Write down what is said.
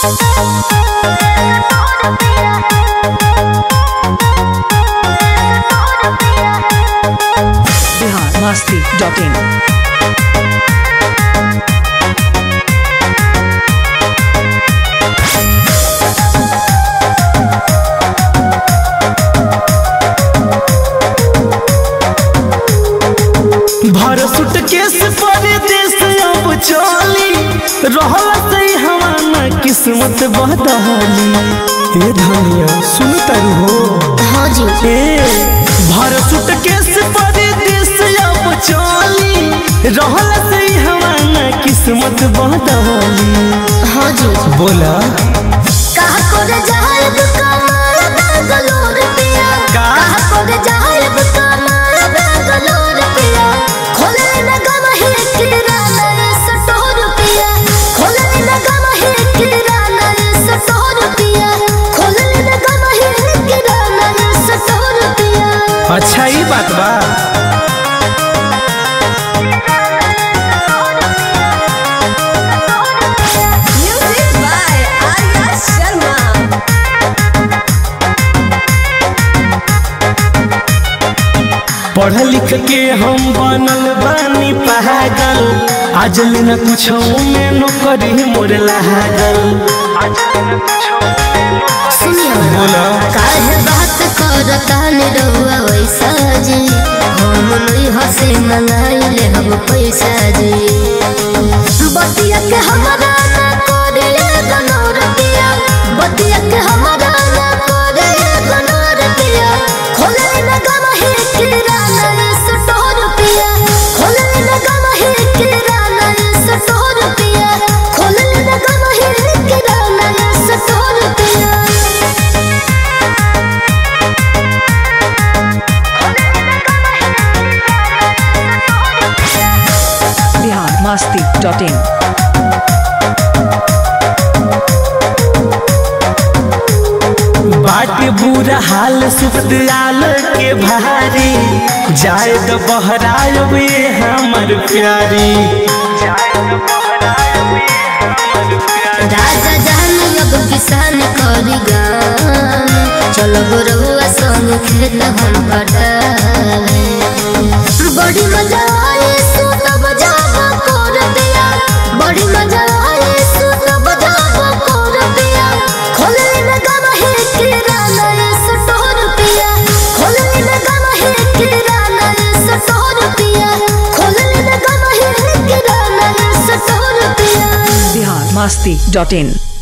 Bihar Masti dot in भर suitcase परदेस अब चली रहल सही हमारा किस्मत बदली ए धनिया सुन तारू हो हाँ जी ए भर सुटकेस परदेस अब चली रहल सही हमारा किस्मत बदली हाँ जी बोला कहा करे जाहब कमाल बेंगलोर पिया का? कहा करे जाहब कमाल बेंगलोर पिया खोले न गम ही किराना ये सटोर पिया खोले न गम ही किराना ये सटोर पिया खोले न गम ही किराना ये सटोर पिया अच्छा ही बात बा म्यूजिक बाय आर्या शर्मा पढ़ लिख के हम बनल बानी पागल आज न कुछ में नौकरी मोर लागल सुनियो बोला काहे बात करता निरहुआ वैसा जी हम नहीं हसे मंगाइले हम पैसा जी बतिया के हमारा ना करे गनोर दिया बतिया के हमारा ना करे गनोर दिया खोले न गम ही किराना ये सटोर पिया खोले न गम ही किराना ये सटोर पिया खोले न गम ही किराना ये सटोर पिया बिहार मस्ती डॉट इन बाट बुरा हाल सुखदयाल के भारी जाए तो बहरायो बे हमर प्यारी राजा जान अब किसान करी गान चलो गोरहुआ संग खेत हम पटावे बड़ी मजा आए सुत बजावा कर दिया बड़ी मजा आए सुत बजावा कर दिया खोले न गम है किराना ये सटोर पिया खोले न गम है किराना ये सटोर पिया खोले न गम है किराना ये सटोर पिया बिहार मस्ती डॉट इन